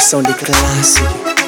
sound classic.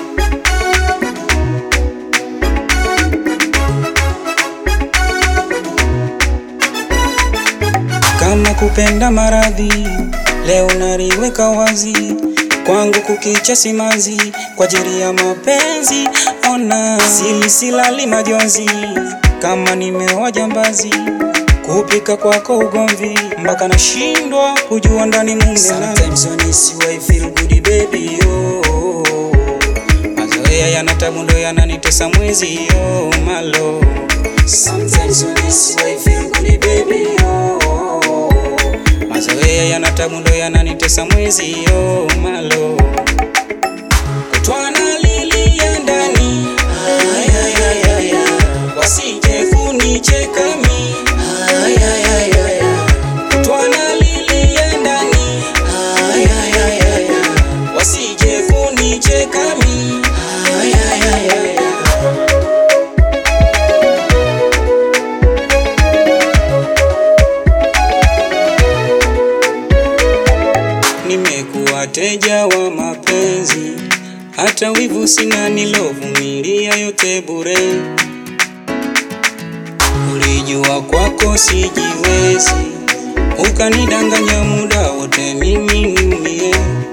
Kama kupenda maradhi leo naliweka wazi, kwangu kukicha simanzi, kwa ajili ya mapenzi ona, sili silali majonzi, kama nimeoa jambazi, kupika kwako ugomvi, mpaka nashindwa kujua ndani mume nani. Sometimes when I see you I feel good baby oh. Mazoea yana tabu ndo yananitesa mwezi oh malo. Sometimes when I see you I feel good baby oh. Mazoea yana tabu ndo yananitesa mwezi oh malo. Kutwana lili ya ndani Ay, ay, ay, ay, ay. wasije kunicheka mi Ay, ay, ay, ay, ay. Kutwana lili ya ndani Ay, ay, ay, ay, ay. wasije kunicheka mi Ay, ay, ay, ay, ay. Nimekuwa teja wa mapenzi, hata wivu sina, nilovumilia yote bure. Ulijua kwako sijiwezi, ukanidanganya muda wote, mimi niumie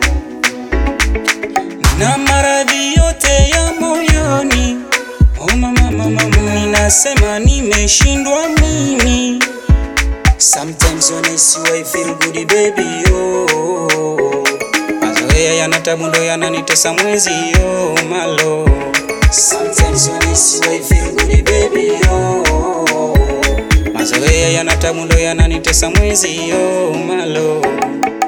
na maradhi yote ya moyoni. Oh mama, mama, mama, ninasema nimeshindwa mimi. Sometimes when I see you I feel good baby oh. Mazoea yana tabu ndo yananitesa mwezi oh malo. Sometimes when I see you I feel good baby oh. Mazoea yana tabu ndo yananitesa mwezi oh malo.